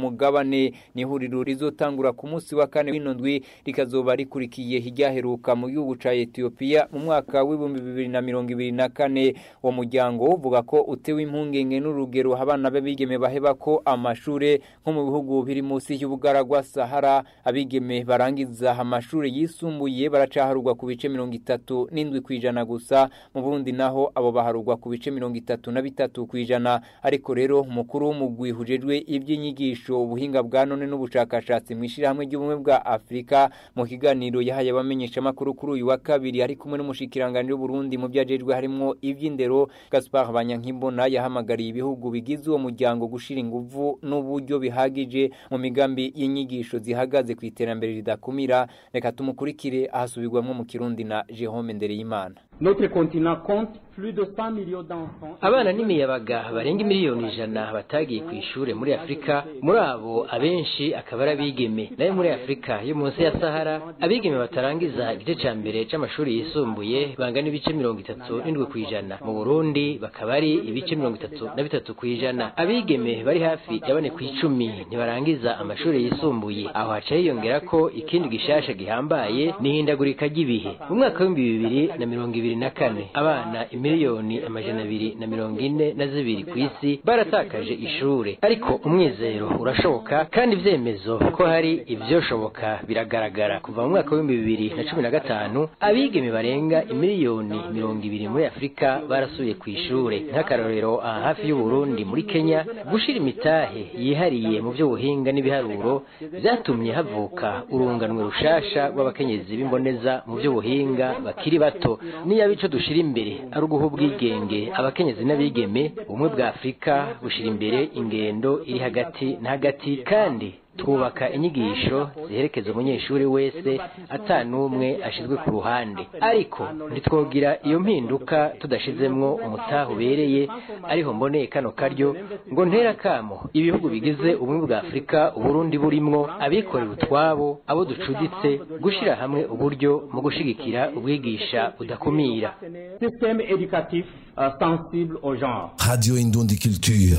mugabane ni ihuriro rizotangura ku munsi wa kane w'ino ndwi rikazoba rikurikiye hiryaheruka mu gihugu ca Ethiopia mu mwaka w'ibihumbi bibiri na mirongo ibiri na kane uwo muryango uvuga ko utewe impungenge n'urugero abana b'abigeme baheba ko amashure nko mu bihugu biri munsi y'ubugaragwa Sahara abigeme barangiza amashure yisumbuye baracaharugwa ku bice mirongo itatu n'indwi kwijana gusa mu Burundi naho abo baharugwa ku bice mirongo itatu na bitatu kwijana ariko rero umukuru w'umugwi hujejwe iby'inyigisho ubuhinga bwa none n'ubushakashatsi mu ishirahamwe ry'ubumwe bwa Afrika mu kiganiro yahaye abamenyesha makuru kuri uyu wa kabiri ari kumwe n'umushikiranganje w'Uburundi mu byajejwe harimo iby'indero Gaspard Banyankimbona yahamagariye ibihugu bigize uwo muryango gushira inguvu n'uburyo bihagije mu migambi y'inyigisho zihagaze ku iterambere ridakumira reka tumukurikire ahasubirwamwo mu Kirundi na Jerome Ndereyimana Notre continent compte plus de 100 millions d'enfants. abana n'imiyabaga barenga miliyoni ijana batagiye ku ishure muri afurika muri abo abenshi akaba ari abigeme nayo muri afurika yo munsi ya sahara abigeme batarangiza igice ca mbere c'amashuri yisumbuye bangana ibice mirongo itatu n'indwi kw'ijana mu burundi bakaba ari ibice mirongo itatu na bitatu kw'ijana abigeme bari hafi ya bane kw'icumi ntibarangiza amashuri yisumbuye aho haca hiyongera ko ikindi gishasha gihambaye n'ihindagurika ry'ibihe mu mwaka w'ibihumbi bibiri na mirongo ibiri na kane abana imiliyoni amajana abiri na mirongo ine na zibiri ku isi baratakaje ishure ariko umwizero urashoboka kandi ivyemezo ko hari ivyoshoboka biragaragara kuva mu mwaka w'ibihumbi bibiri na cumi na gatanu abigeme barenga imiliyoni mirongo ibiri muri afurika barasuye ku ishure nk'akarorero aha hafi y'uburundi muri kenya gushira imitahe yihariye mu vy'ubuhinga n'ibiharuro vyatumye havuka urunganwe rushasha rw'abakenyezi b'imboneza mu vy'ubuhinga bakiri bato niyo ico dushira imbere ari uguha ubwigenge abakenyezi n'abigeme ubumwe bwa afurika bushira imbere ingendo iri hagati na hagati kandi twubaka inyigisho ziherekeza umunyeshuri wese ata n'umwe ashizwe ku ruhande ariko ntitwogira iyo mpinduka tudashizemwo umutaha ubereye ariho mboneye kano karyo ngo ntera kamo ibihugu bigize ubumwe bwa afurika uburundi burimwo abikorera utwabo abo ducuditse gushira hamwe uburyo mu gushigikira ubwigisha budakumira Système éducatif euh, sensible au genre. Radio Indundi Culture.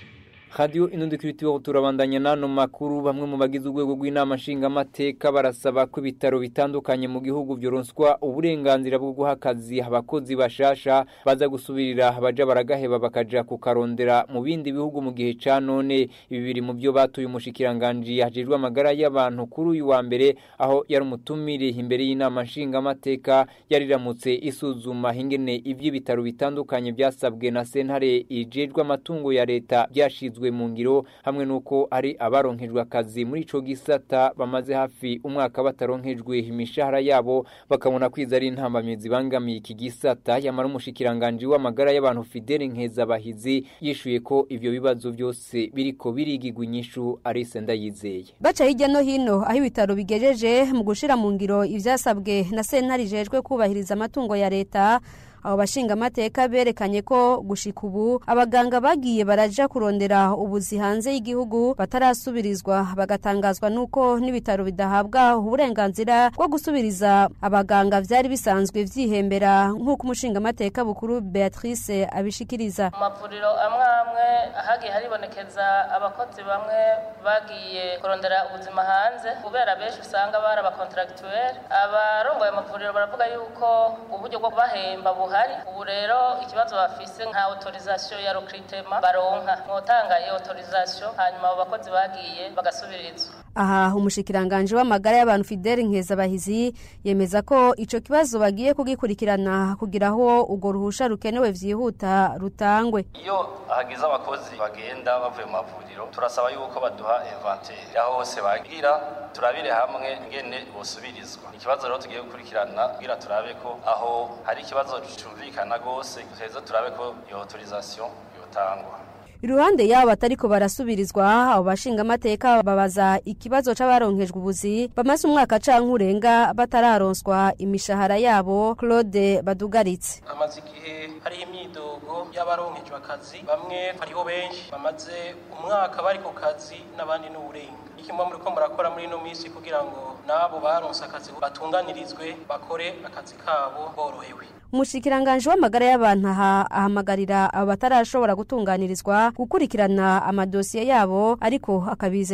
Radio inundi kiritiwa turabandanya nano makuru bamwe mu bagize urwego rw'inama nshingamateka barasaba ko ibitaro bitandukanye mu gihugu byoronswa uburenganzira bwo guha akazi abakozi bashasha baza gusubirira abaja baragaheba bakaja kukarondera mu bindi bihugu mu gihe ca none ibi biri mu byo batuye umushikiranganji hajejwe amagara y'abantu kuri uyu wa mbere aho yari umutumire imbere y'inama nshingamateka yariramutse isuzuma ingene ivy'ibitaro bitandukanye byasabwe na sentare ijejwe amatungo ya leta byashizwe mu ngiro hamwe nuko ari abaronkejwe akazi muri ico gisata bamaze hafi umwaka bataronkejwe imishahara yabo bakabona kwiza ari intambamye zibangamiye iki gisata yamara umushikiranganje w'amagara y'abantu Fidele Nkezabahizi yishuye ko ivyo bibazo byose biriko birigigwa inyishu Arise Ndayizeye baca hirya no hino aho ibitaro bigejeje mu gushira mu ngiro ivyasabwe na sentare ijejwe kubahiriza amatungo ya leta abo bashingamateka berekanye ko gushika ubu abaganga bagiye baraja kurondera ubuzi hanze y'igihugu batarasubirizwa bagatangazwa nuko n'ibitaro bidahabwa uburenganzira bwo gusubiriza abaganga vyari bisanzwe vyihembera nk'uko umushingamateka bukuru Beatrice abishikiriza mu mavuriro amwe amwe hagiye haribonekeza abakozi bamwe bagiye kurondera ubuzima hanze kubera benshi usanga bari abakontragituweri abarongoye amavuriro baravuga yuko uburyo bwo kubahemba buhari ubu rero ikibazo bafise nka autorisation ya recrutement baronka mwotanga iyo autorisation hanyuma abo bakozi bagiye bagasubirizwa aha umushikiranganje w'amagara y'abantu Fidele Nkezabahizi yemeza ko ico kibazo bagiye kugikurikirana kugira aho urwo ruhusha rukenewe vyihuta rutangwe iyo hagize abakozi bagenda bavuye mu mavuriro turasaba yuko baduha inventaire aho hose bagira turabire hamwe ngene bosubirizwa ikibazo rero tugiye gukurikirana kugira turabe ko aho hari ikibazo cumvikana gose tuheza turabe ko iyo autorisation yotangwa iruhande yabo batariko barasubirizwa abo bashingamateka babaza ikibazo c'abaronkejwe ubuzi bamaze umwaka canke urenga batararonswa imishahara yabo Claude Badugaritse amaze igihe hari imyidogo y'abaronkejwe akazi bamwe hariho benshi bamaze umwaka bari ku kazi n'abandi n'uburenga ikimwe muri ko murakora muri ino minsi kugira ngo nabo baronse akazi batunganirizwe bakore akazi kabo borohewe umushikiranganje w'amagara y'abantu aha ahamagarira abo batarashobora gutunganirizwa gukurikirana amadosiye yabo ariko akabize